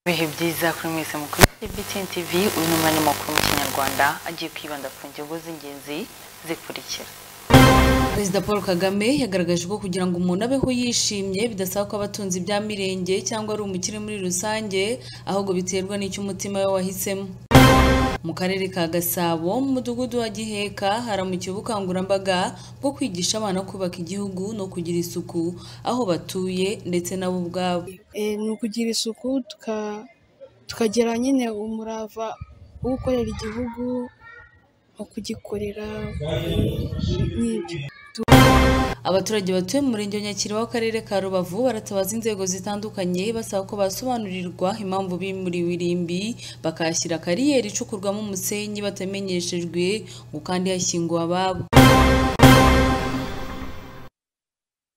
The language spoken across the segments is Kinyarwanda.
ibihe byiza kuri mwese mukurikiye BTN TV uyu ni umwanya w'amakuru mu kinyarwanda agiye kwibanda ku ngingo z'ingenzi zikurikira Perezida Paul Kagame yagaragaje ko kugira ngo umuntu abeho yishimye bidasaba ko abatunzi bya mirenge cyangwa ari umukire muri rusange ahubwo biterwa n'icyo umutima we wahisemo mu karere ka Gasabo mu mudugudu wa Giheka haramukiwe ubukangurambaga bwo kwigisha abana kubaka igihugu no kugira isuku aho batuye ndetse nabo ubwabo Eh, ni ukugira isuku tuka- tukagira nyine umurava wo gukorera igihugu nko kugikorera n'ibyo Abaturage batuye mu murenge wa Nyakiri w'akarere ka Rubavu baratabaza inzego zitandukanye basaba ko basobanurirwa impamvu bimuriwe irimbi bakahashyira kariyeri icukurwamo umusenyi batamenyeshejwe ngo kandi hashyinguwe ababo.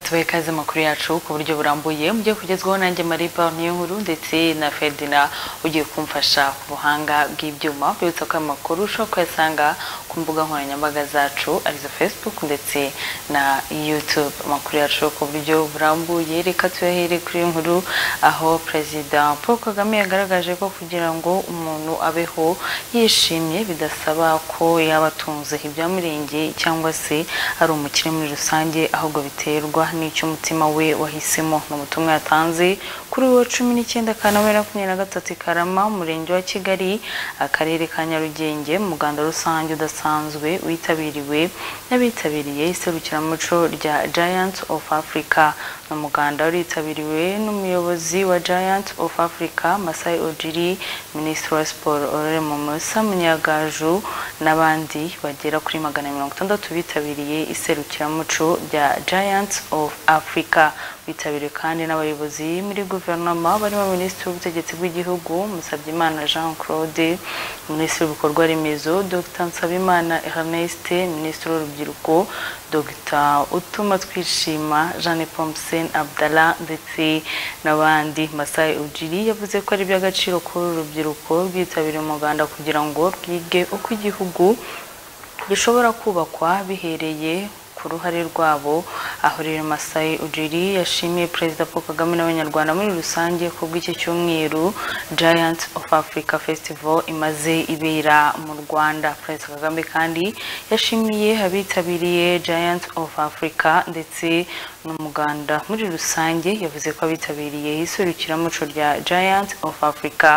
tubahe ikaze amakuru yacu ku buryo burambuye mugiye kugezwaho nanjye mariba niyo nkuru ndetse na ferdina ugiye kumfasha ku buhanga bw'ibyuma bibutsa ko aya makuru ushobora kuyasanga ku mbuga nkoranyambaga zacu arizo facebook ndetse na youtube amakuru yacu ku buryo burambuye reka tuyahere kuri iyo nkuru aho perezida paul kagame yagaragaje ko kugira ngo umuntu abeho yishimye bidasaba ko yaba atunze ibya mirenge cyangwa se ari umukire muri rusange ahubwo biterwa n'icyo umutima we wahisemo ni ubutumwa yatanze kuri uwo cumi n'icyenda kanama bibiri na makumyabiri na gatatu i karama umurenge wa kigali akarere ka nyarugenge umuganda rusange udasanzwe witabiriwe n'abitabiriye iserukiramuco rya giants of africa ni umuganda waritabiriwe n'umuyobozi wa giants of africa masai ojiri minisitiri wa siporo orore momosa munyagaju n'abandi bagera kuri magana mirongo itandatu bitabiriye iserukiramuco rya giants of africa bitabiriwe kandi n'abayobozi muri guverinoma barimo minisitiri w'ubutegetsi bw'igihugu musabyimana jean claude minisitiri w'ibikorwa remezo dr nsabimana erneste minisitiri w'urubyiruko dr utuma twishima jeanne pomsen abdalla ndetse n'abandi masai ujiri yavuze ko ari iby'agaciro kuri uru rubyiruko rwitabiriye umuganda kugira ngo rwige uko igihugu gishobora kubakwa bihereye ku ruhare rwabo aho rero Masai Ujiri yashimiye Perezida Paul Kagame n'Abanyarwanda muri rusange ku bw'iki cyumweru Giant of Africa Festival imaze ibera mu Rwanda Perezida Kagame kandi yashimiye abitabiriye Giant of Africa ndetse n'umuganda muri rusange yavuze ko abitabiriye iserukiramuco rya Giant of Africa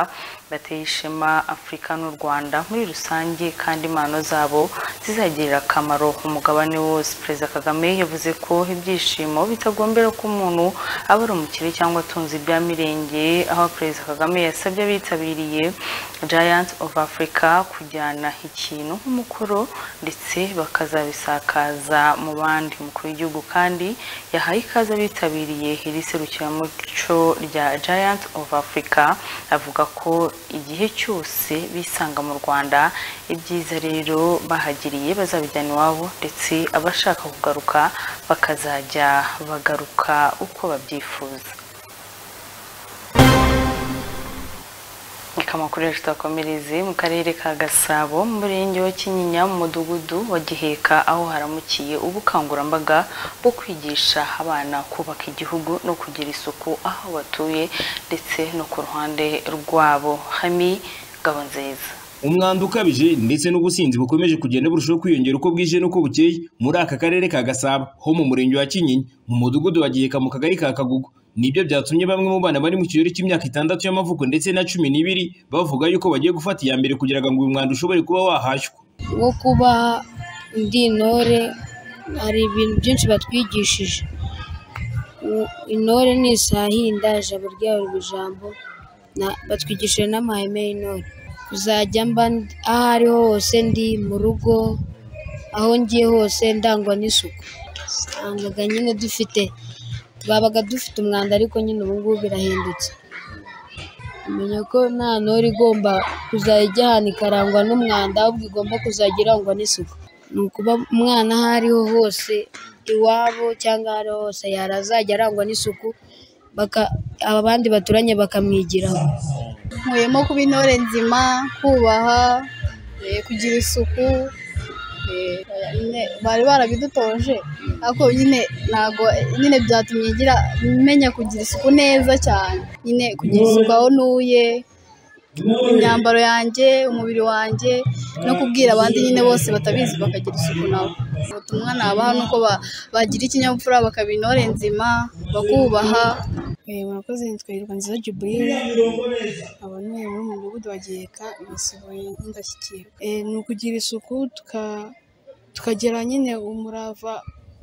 bateye ishema afurika n'u rwanda muri rusange kandi impano zabo zizagirira akamaro umugabane wose perezida kagame yavuze ko ibyishimo bitagombera ko umuntu aba ari umukire cyangwa atunze ibya mirenge aho perezida kagame yasabye abitabiriye giant of africa kujyana ikintu nk'umukoro ndetse bakazabisakaza mu bandi umukuru w'igihugu kandi yahaye ikaze abitabiriye iri serukiramuco rya giant of africa avuga ko igihe cyose bisanga mu rwanda ibyiza rero bahagiriye bazabijyana iwabo ndetse abashaka kugaruka bakazajya bagaruka uko babyifuza amakuru yacu twakomereze mu karere ka gasabo mu murenge wa kinyinya mu mudugudu wa giheka aho haramukiye ubukangurambaga bwo kwigisha abana kubaka igihugu no kugira isuku aho batuye ndetse no ku ruhande rwabo hami gabo nziza umwanda ukabije ndetse n'ubusinzi bukomeje kugenda burushaho kwiyongera uko bwije n'uko bukeye muri aka karere ka gasabo ho mu murenge wa kinyinya mu mudugudu wa giheka mu kagari ka kagugu nibyo byatumye bamwe mu bana bari mu kigero cy'imyaka itandatu y'amavuko ndetse na cumi n'ibiri bavuga yuko bagiye gufata iya mbere kugira ngo uyu mwanda ushobore kuba wahashywa wo kuba ndi intore hari ibintu byinshi batwigishije U- intore ni isahinda ijabo ryayo riba ijambo na- batwigishije n'amahame y'intore kuzajya mba ndi- aho ariho hose ndi mu rugo aho ngiye hose ndangwa n'isuku usangaga nyine dufite twabaga dufite umwanda ariko nyine ubu ngubu birahindutse menya ko nta ntore igomba kuzajya ijya ahantu ikarangwa n'umwanda ahubwo igomba kuzajya irangwa n'isuku ni ukuba umwana aho ariho hose iwabo cyangwa aho ariho hose yarazajya arangwa n'isuku baka- abandi baturanye bakamwigiraho nkuyemo kuba intore nzima kubaha eh, kugira isuku eh, nyine bari barabidutoje ariko nyine ntago nyine byatumye ngira menya kugira isuku neza cyane nyine kugira isuku aho ntuye imyambaro yanjye umubiri wanjye no kubwira abandi nyine bose batabizi bakagira isuku nabo ubutumwa nabaha ni uko ba- bagira ikinyabupfura bakaba intore nzima bakubaha Eh, murakoze nitwa hirwa nziza juburire aba ni muri mu mudugudu wa giheka nasiboye nk'indashyikirwa Eh, ni ukugira isuku tuka- tukagira nyine umurava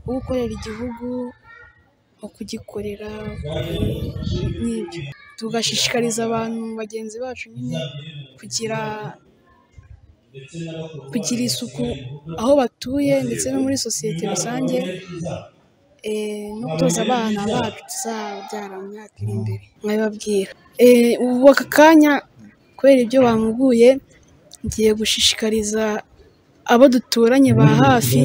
wo gukorera igihugu wo kugikorera n'ibyo tugashishikariza abantu bagenzi bacu nyine kugira kugira isuku aho batuye ndetse no muri sosiyete rusange eh, no gutoza abana bacu tuzabyara mu myaka iri imbere mwabibabwira Eh, ubu aka kanya kubera ibyo bamubwiye ngiye gushishikariza abo duturanye ba hafi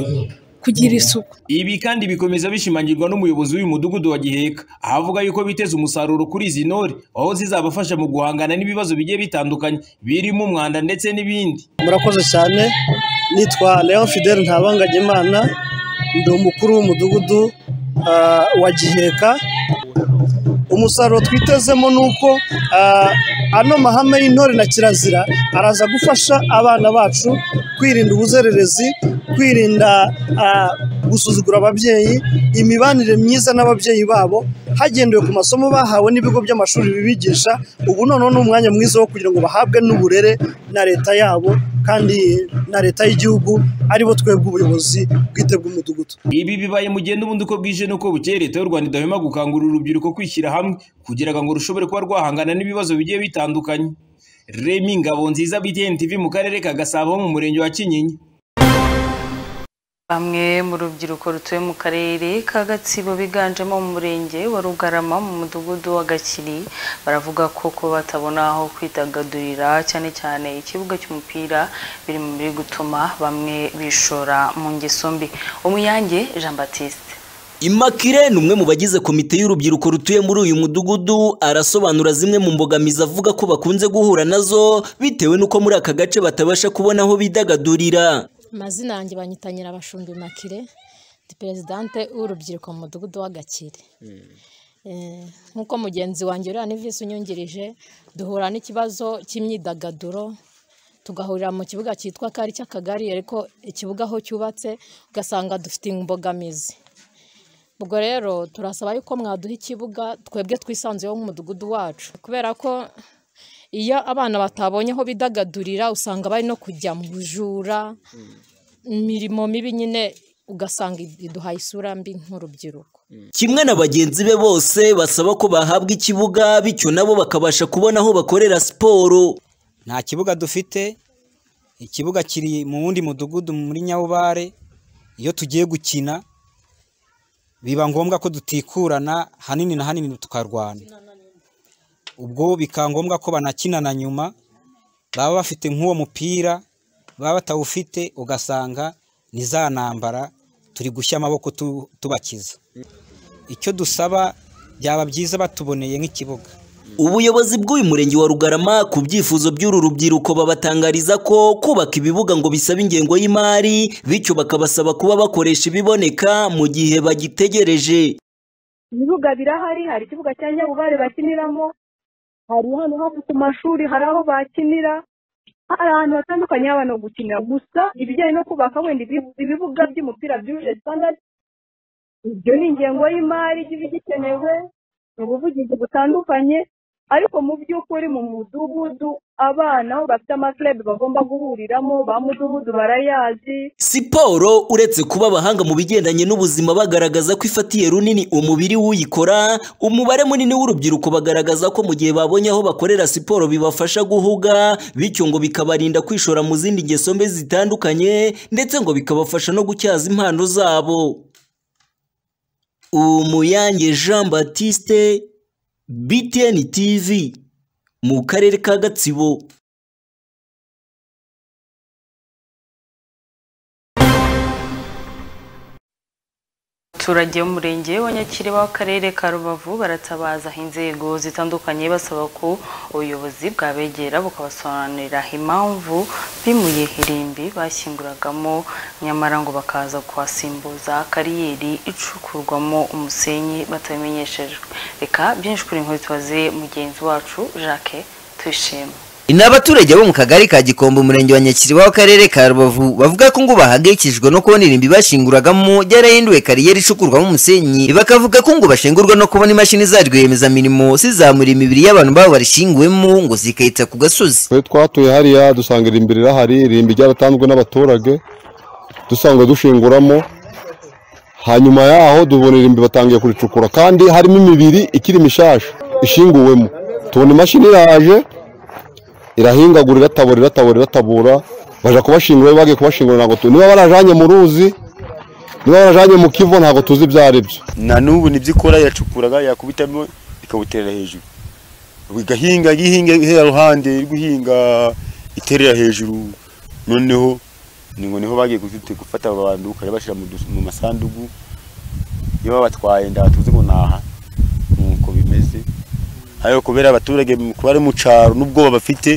kugira isuku Ibi kandi bikomeza bishimangirwa n'umuyobozi w'uyu mudugudu wa Giheka aho avuga yuko biteze umusaruro kuri izi ntore aho zizabafasha mu guhangana n'ibibazo bigiye bitandukanye birimo umwanda ndetse n'ibindi murakoze cyane nitwa leon fidel ntabanganyimana ndi umukuru w'umudugudu ah, wa giheka umusaruro twitezemo ni uko ah, ano mahame y'intore na kirazira araza gufasha abana bacu kwirinda ubuzererezi kwirinda ah, gusuzugura ababyeyi imibanire myiza n'ababyeyi babo hagendewe ku masomo bahawe n'ibigo by'amashuri bibigisha ubu noneho ni umwanya mwiza wo kugira ngo bahabwe n'uburere na leta yabo kandi na leta y'igihugu aribo twebwe ubuyobozi bwite bw'umudugudu ibi bibaye mu gihe n'ubundi uko bwije n'uko bukeye leta y'u Rwanda idahwema gukangurira urubyiruko kwishyira hamwe kugira ngo rushobore kuba rwahangana n'ibibazo bigiye bitandukanye Remy Ngabonziza BTN TV mu karere ka Gasabo mu murenge wa Kinyinya Bamwe mu rubyiruko rutuye mu karere ka Gatsibo biganjemo mu murenge wa Rugarama mu mudugudu wa Gakiri baravuga ko ko batabona aho kwidagadurira cyane cyane ikibuga cy'umupira biri mu biri gutuma bamwe bishora mu ngeso mbi Umuyange Jean Baptiste Immaculee ni umwe mu bagize komite y'urubyiruko rutuye muri uyu mudugudu arasobanura zimwe mu mbogamizi avuga ko bakunze guhura nazo bitewe n'uko muri aka gace batabasha kubona aho bidagadurira amazina yanjye banyitangira abashumbi makire ndi perezidante w'urubyiruko mu mudugudu w'agakire nk'uko mugenzi wanjye uriya ni visi unyungirije duhura n'ikibazo cy'imyidagaduro tugahurira mu kibuga cyitwa kari cy'akagari ariko ikibuga aho cyubatse ugasanga dufite imbogamizi ubwo rero turasaba yuko mwaduha ikibuga twebwe twisanzuyeho nk'umudugudu wacu kubera ko iyo abana batabonye aho bidagadurira usanga bari no kujya mu bujura imirimo mibi nyine ugasanga iduhaye isura mbi nk'urubyiruko kimwe na bagenzi be bose basaba ko bahabwa ikibuga bityo nabo bakabasha kubona aho bakorera siporo nta kibuga dufite ikibuga kiri mu wundi mudugudu muri nyabubare iyo tugiye gukina biba ngombwa ko dutikurana hanini na hanini tukarwana ubwo bikaba ngombwa ko banakinana nyuma baba bafite nk'uwo mupira baba batawufite ugasanga ni za ntambara turi gushya amaboko tu- tubakiza icyo dusaba byaba byiza batuboneye nk'ikibuga ubuyobozi bw'uyu murenge wa rugarama ku byifuzo by'uru rubyiruko babatangariza ko kubaka ibibuga ngo bisabe ingengo y'imari bityo bakabasaba kuba bakoresha ibiboneka mu gihe bagitegereje ibibuga birahari hari ikibuga cya nyabubare bakiniramo hari hano hafi ku mashuri hari aho bakinira hari ahantu hatandukanye h'abantu ho gukinira gusa ibijyanye no kubaka wenda ibi- ibibuga by'umupira byujuje standard ibyo ni ingengo y'imari iba igikenewe mu buvugizi butandukanye ariko mu by'ukuri mu mudugudu abana aho bafite amakurebe bagomba guhuriramo ba mudugudu barayazi siporo uretse kuba abahanga mu bigendanye n'ubuzima bagaragaza ko ifatiye runini umubiri w'uyikora umubare munini w'urubyiruko bagaragaza ko mu gihe babonye aho bakorera siporo bibafasha guhuga bityo ngo bikabarinda kwishora mu zindi ngeso mbi zitandukanye ndetse ngo bikabafasha no gutyaza impano zabo umuyange jean batiste btn tv mu karere ka gatsibo abaturage b'umurenge wa Nyakiriba w'akarere ka Rubavu baratabaza inzego zitandukanye basaba ko ubuyobozi bwabegera bukabasobanurira impamvu bimuye irimbi bashyinguragamo nyamara ngo bakaza kuhasimbuza kariyeri icukurwamo umusenyi batabimenyeshejwe reka byinshi kuri inkuru tubaze mugenzi wacu Jacques tuyishime ni abaturage bo mu kagari ka gikombe umurenge wa nyakiriba w'akarere ka rubavu bavuga ko ngo bahangayikishijwe no kubona irimbi bashinguragamo ryarahinduwe kariyeri icukurwamo umusenyi bakavuga ko ngo bashengurwa no kubona imashini za rwiyemezamirimo zizamura imibiri y'abantu babo barishinguwemo ngo zikayitsa ku gasozi twe twatuye hariya dusanga irimbi rirahari irimbi ryaratanzwe n'abaturage dusanga dushinguramo hanyuma yaho tubona irimbi batangiye kuricukura kandi harimo imibiri ikiri mishasha ishinguwemo tubona imashini iraje irahingagura iratabura iratabura iratabura baje kubashingura bagiye kubashingura ntabwo tuzi niba barajanye mu ruzi niba barajanye mu kivu ntabwo tuzi ibyo ari byo na n'ubu nibyo ikora iracukuraga yakubitamo ikawuterera hejuru igahinga ihinga ihera ruhande iri guhinga iterera hejuru noneho ngo niho bagiye gufata abantu ukajya bashyira mu masanduku iyo babatwaye ndatuzi ngo naha nuko bimeze ariko kubera abaturage kuba ari mu cyaro n'ubwoba bafite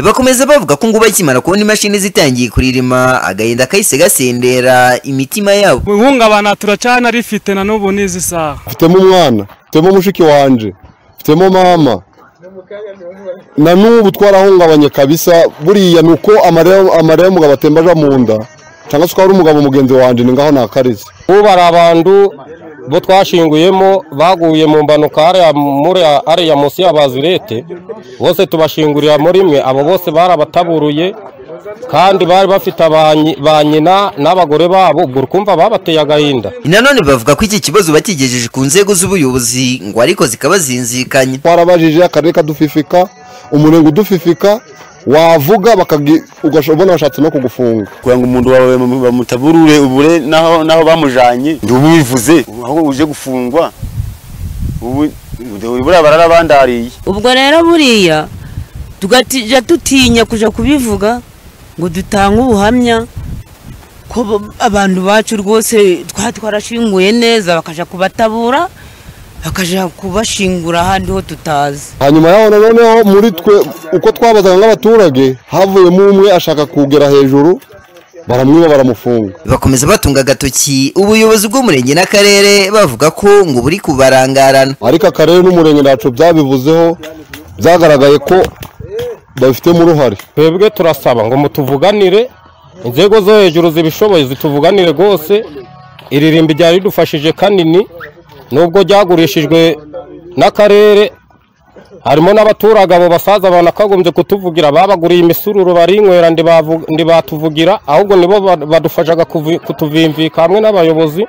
bakomeza bavuga ko ngo bakimara kubona imashini zitangiye kuririma agahinda kahise imitima yabo ihungabana turacana rifite na n'ubu n'izi saha mfitemo umwana mfitemo mushiki wanje mfitemo mama na n'ubu twarahungabanye kabisa buriya ni uko amarira y'umugabo atemba aja mu nda cyangwa se ukaba umugabo mugenzi wanjye ni ngaho nakarize ubu hari abantu bo twashinguyemo baguye mu mpanuka hariya munsi ya bazirete bose tubashingurira muri imwe abo bose barabataburuye kandi bari bafite ba nyina n'abagore babo ubwo urumva babateye agahinda nanone bavuga ko iki kibazo bakigejeje ku nzego z'ubuyobozi ngo ariko zikaba zinzikanye twarabajije akarere kadufifika umurenge udufifika wavuga ubona bashatse no kugufunga kugira ngo umuntu wawe bamutaburure ubure n'aho bamujanye ntiwivuze aho uje gufungwa buriya bararabandariye ubwo rero buriya tugatija dutinya kuja kubivuga ngo dutange ubuhamya ko abantu bacu rwose twari twarashinguye neza bakaja kubatabura bakajya kubashingura ahandi ho tutazi hanyuma yaho noneho muri twe uko twabazaga nk'abaturage havuyemo umwe ashaka kugera hejuru baramwiba baramufunga bakomeza batunga agatoki ubuyobozi bw'umurenge n'akarere bavuga ko ngo buri kubarangarana ariko akarere n'umurenge ntacu byabivuzeho byagaragaye ko babifitemo uruhare twebwe turasaba ngo mutuvuganire inzego zo hejuru zibishoboye zituvuganire rwose iri rimbi ryari ridufashije kanini nubwo ryagurishijwe n'akarere harimo n'abaturage abo basaza banakagombye kutuvugira babaguriye imisururu barinywera ntibatuvugira ahubwo nibo badufashaga kutuvimvika hamwe n'abayobozi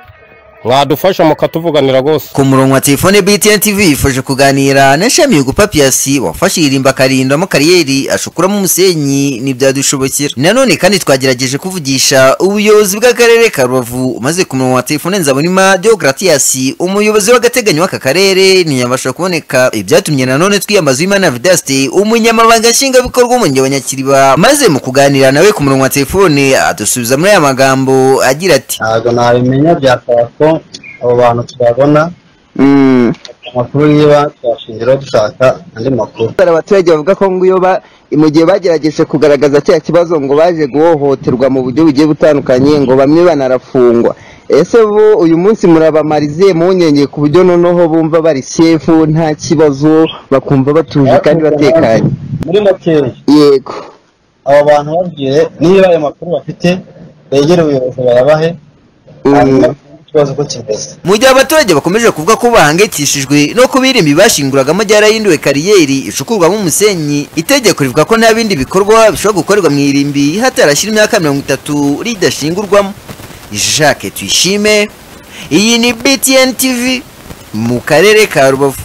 mwadufasha mukatuvuganira rwose ku murongo wa telefone btn tv yifuje kuganira na shami yugupa piyasi wafashe irimba akarindamo kariyeri ashukuramo umusenyi ntibyadushobokera nanone kandi twagerageje kuvugisha ubuyobozi bw'akarere ka rubavu umaze ku murongo wa telefone nzabonima deogratias umuyobozi w'agateganyo w'aka karere ntiyabasha kuboneka ibyatumye nanone twiyambaza imana vidaste umunyamabanga nshingwabikorwa umurenge wa nyakiriba maze mu kuganira nawe ku murongo wa telefone adusubiza muri aya magambo agira ati ntabwo nabimenya bya parafo abo bantu twabona amakuru niba twashingiraho dushaka andi makuru hari abaturage bavuga ko ngo iyo mu gihe bagerageje kugaragaza cya kibazo ngo baje guhohoterwa mu buryo bugiye butandukanye ngo bamwe banarafungwa ese bo uyu munsi murabamarize munyenge ku buryo noneho bumva bari sefu nta kibazo bakumva batuje kandi batekanye muri makeya yego abo bantu babwire niba ayo makuru bafite begere ubuyobozi bayabahe mu gihe abaturage bakomeje kuvuga ko bahangayikishijwe no kuba irimbi bashinguragamo ryarahinduwe kariyeri icukurwamo umusenyi itegeko rivuga ko nta bindi bikorwa bishobora gukorerwa mu irimbi hatarashyira imyaka mirongo itatu ridashingurwamo jacques tuyishime iyi ni btn tv mu karere ka rubavu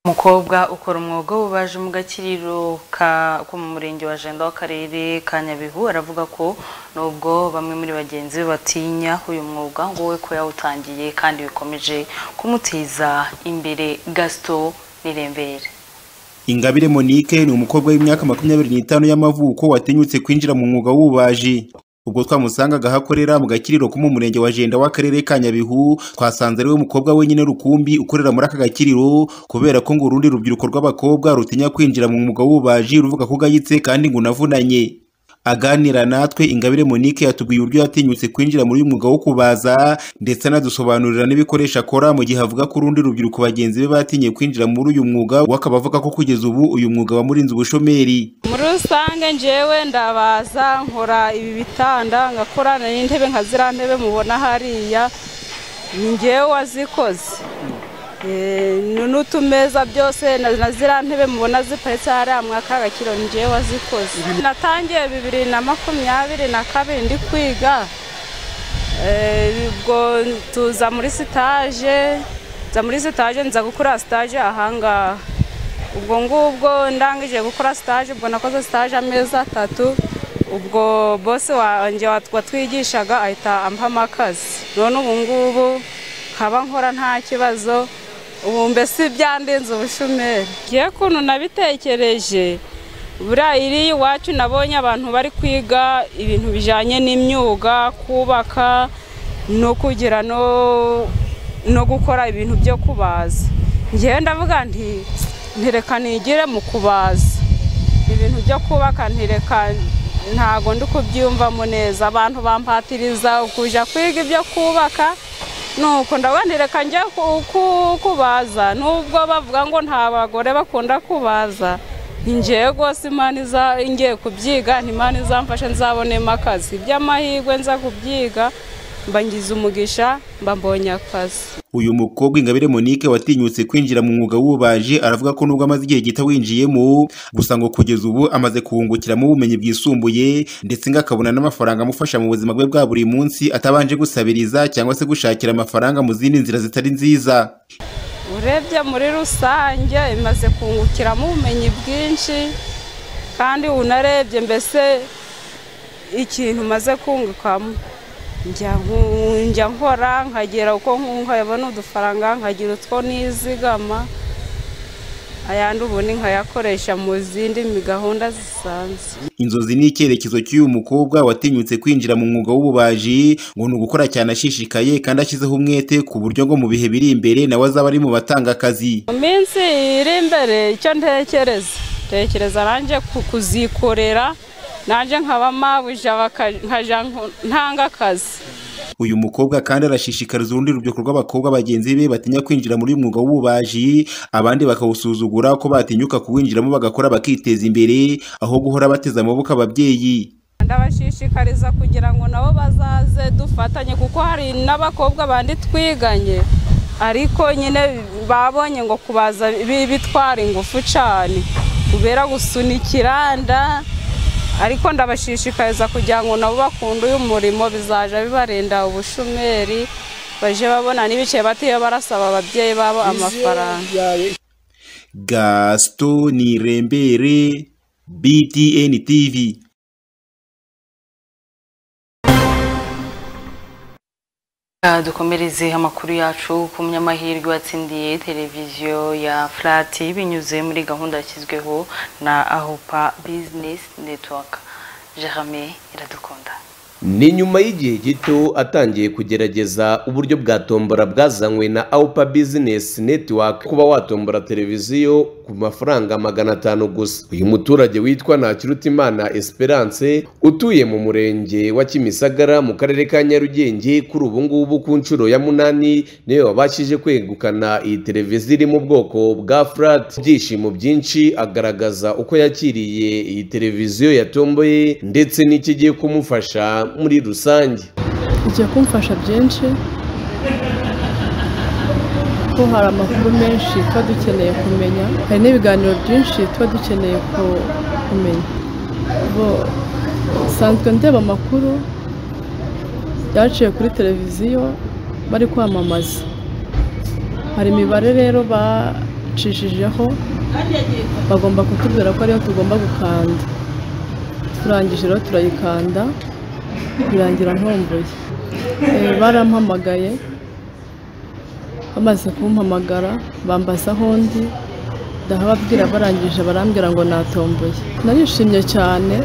umukobwa ukora umwuga w'ububaji mu gakiriro ko mu murenge wa jenda w'akarere ka nyabihu aravuga ko nubwo bamwe muri bagenzi be batinya uyu mwuga ngo we ko yawutangiye kandi bikomeje kumuteza imbere gasito n'irembere ingabire monique ni umukobwa w'imyaka makumyabiri n'itanu y'amavuko watinyutse kwinjira mu mwuga w'ububaji ubwo twamusangaga aho akorera mu gakiriro ko mu murenge wa jenda w'akarere ka nyabihu twasanze ariwe mukobwa wenyine rukumbi ukorera muri aka gakiriro kubera ko ngo urundi rubyiruko rw'abakobwa rutinya kwinjira mu mwuga w'ububaji ruvuga ko ugayitse kandi ngo unavunanye Aganira natwe Ingabire Monique yatubwiye uburyo yatinyutse kwinjira muri uyu mwuga wo kubaza ndetse anadusobanurira n'ibikoresho akora mu gihe avuga ko urundi rubyiruko bagenzi be batinye kwinjira muri uyu mwuga we akaba avuga ko kugeza ubu uyu mwuga wamurinze ubushomeri muri rusange njyewe ndabaza nkora ibi bitanda nkakora n'intebe nka ziriya ntebe mubona hariya ni njyewe wazikoze Eh, n'utumeza byose na na ziriya ntebe mubona ziparitse hariya mwaka agakiro ni njyewe wazikoze natangiye bibiri na makumyabiri na kabiri ndi kwiga Eh, ubwo tuza muri sitaje nza muri sitaje nza gukora sitaje ahangaha ubwo ngubwo ndangije gukora sitaje ubwo nakoze sitaje amezi atatu ubwo bose wanjye wat- watwigishaga ahita ampama akazi none ubu ngubu nkaba nkora nta kibazo ubu mbese byandenze ubushomeri ngiye kuntu nabitekereje buriya iri iwacu nabonye abantu bari kwiga ibintu bijyanye n'imyuga kubaka no kugira no no gukora ibintu byo kubaza ngewe ndavuga nti ntireka nigire mu kubaza ibintu byo kubaka ntireka ntago ndi kubyumvamo neza abantu bampatiriza kujya kwiga ibyo kubaka nuko ndabanireka njya ku- ku- kubaza nubwo bavuga ngo nta bagore bakunda kubaza ni njyewe rwose imana iza ngiye kubyiga ni imana izamfasha nzabonemo akazi iby'amahirwe nza kubyiga mbangiza umugisha mba mbonye akazi uyu mukobwa ingabire monique watinyutse kwinjira mu mwuga w'ububaji aravuga ko nubwo amaze igihe gito awinjiyemo gusa ngo kugeza ubu amaze kuwungukiramo ubumenyi bwisumbuye ndetse ngo akabona n'amafaranga amufasha mu buzima bwe bwa buri munsi atabanje gusabiriza cyangwa se gushakira amafaranga mu zindi nzira zitari nziza urebye muri rusange imaze kungukiramo ubumenyi bwinshi kandi unarebye mbese ikintu umaze kungukamo Njya nku- njya nkora nkagera uko nkabona udufaranga nkagira utwo nizigama ayandi ubundi nkayakoresha mu zindi mi- gahunda zisanzwe inzozi ni icyerekezo cy'uyu mukobwa watinyutse kwinjira mu mwuga w'ububaji ngo ni ugukora cyane ashishikaye kandi ashyizeho umwete ku buryo ngo mu bihe biri imbere nawe azaba ari mu batanga akazi mu minsi iri imbere icyo ntekereza ntekereza nanjye ku- kuzikorera nanjye nkaba mabuja baka- nkajya nko- ntanga akazi uyu mukobwa kandi arashishikariza urundi rubyiruko rw'abakobwa bagenzi be batinya kwinjira muri uyu mwuga w'ububaji abandi bakawusuzugura ko batinyuka kuwinjiramo bagakora bakiteza imbere aho guhora bateze amaboko ababyeyi ndabashishikariza kugira ngo nabo bazaze dufatanye kuko hari n'abakobwa bandi twiganye ariko nyine babonye ngo kubaza bi- bitwara ingufu cyane kubera gusunikira nda ariko ndabashishikariza kugira ngo nabo bakunde uyu murimo bizaja bibarinda ubushomeri baje babona n'ibicaye batiye barasaba ababyeyi babo amafaranga gasito ni rembere btn tv Ah, dukomereze amakuru yacu ku munyamahirwe watsindiye televiziyo ya furati binyuze muri gahunda yashyizweho na ahopa bizinesi netiwaka jerame iradukunda ni nyuma y'igihe gito atangiye kugerageza uburyo bwa tombora bwazanywe na awupa bizinesi netiwaka kuba watombora televiziyo ku mafaranga magana atanu gusa uyu muturage witwa ntakirutimana esperance utuye mu murenge wa kimisagara mu karere ka nyarugenge kuri ubu ngubu ku nshuro ya munani niyo wabashije kwegukana iyi televiziyo iri mu bwoko bwa furati ibyishimo byinshi agaragaza uko yakiriye iyi televiziyo yatomboye ndetse n'ikigiye kumufasha muri rusange igiye kumfasha byinshi ko hari amakuru menshi tuba dukeneye kumenya hari n'ibiganiro byinshi tuba dukeneye ku- kumenya bo nsanzwe ndeba amakuru yaciye kuri televiziyo bari kwamamaza hari imibare rero bacishijeho bagomba kutubwira ko ariyo tugomba gukanda turangije rero turayikanda birangira ntomboye Eh, barampamagaye bamaze kumpamagara bambaza aho ndi ndahababwira barangije barambwira ngo natomboye narishimye cyane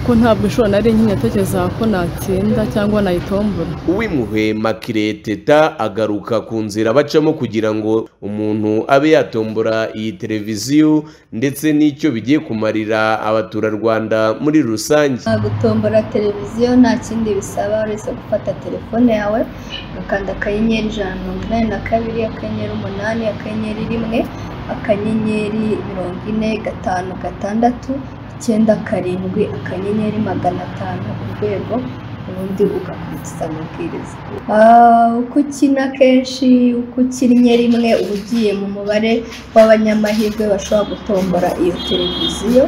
kuko ntabwo inshuro nari ntekereza ko natsinda cyangwa nayitombora uw'imuhe makire teta agaruka ku nzira bacamo kugira ngo umuntu abe yatombora iyi televiziyo ndetse n'icyo bigiye kumarira abaturarwanda muri rusange gutombora televiziyo nta kindi bisaba uretse gufata telefone yawe ugakanda akanyenyeri ijana na mirongo inani na kabiri akanyenyeri umunani akanyenyeri rimwe akanyenyeri mirongo ine gatanu gatandatu icyenda karindwi akanyenyeri magana atanu urwego ubundi ugakurikiza amabwiriza Ah, uko ukina kenshi uko ukinnye rimwe uba ugiye mu mubare w'abanyamahirwe bashobora gutombora iyo televiziyo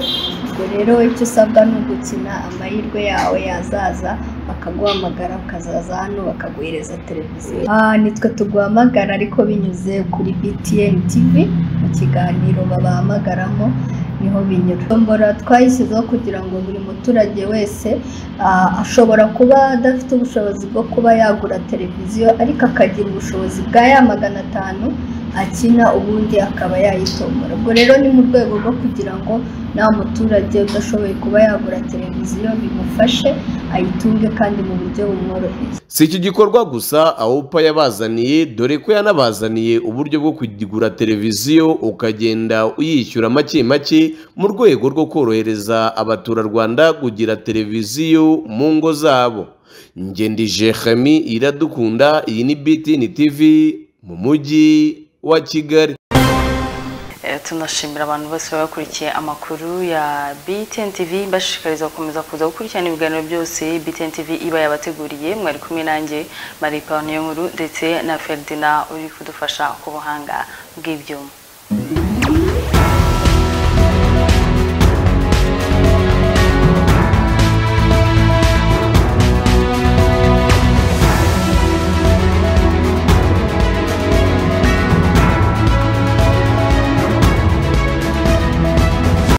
ubwo rero icyo usabwa ni ugukina amahirwe yawe yazaza bakaguhamagara ukazaza hano bakaguhereza televiziyo Ah, nitwe tuguhamagara ariko binyuze kuri btn tv mu kiganiro babahamagaramo niho binyura tombora twayishyizeho kugira ngo buri muturage wese ah, ashobora kuba adafite ubushobozi bwo kuba yagura televiziyo ariko akagira ubushobozi bwa ya magana atanu akina ubundi akaba yayitombora ubwo rero ni mu rwego rwo kugira ngo nta muturage udashoboye kuba yagura televiziyo bimufashe ayitunge kandi mu buryo bumworoheye si iki gikorwa gusa awupa yabazaniye dore ko yanabazaniye uburyo bwo kugura televiziyo ukagenda uyishyura make make mu rwego rwo korohereza abaturarwanda kugira televiziyo mu ngo zabo ngendije Jeremy iradukunda iyi ni BTN TV mu mujyi wa Kigali Eh, tunashimira abantu bose baba bakurikiye amakuru ya BTN TV mbashishikariza gukomeza kuza gukurikirana ibiganiro byose BTN TV iba yabateguriye mwari kumwe nanjye Marie Pawniyo Nkuru ndetse na Ferdinand uri kudufasha ku buhanga bw'ibyuma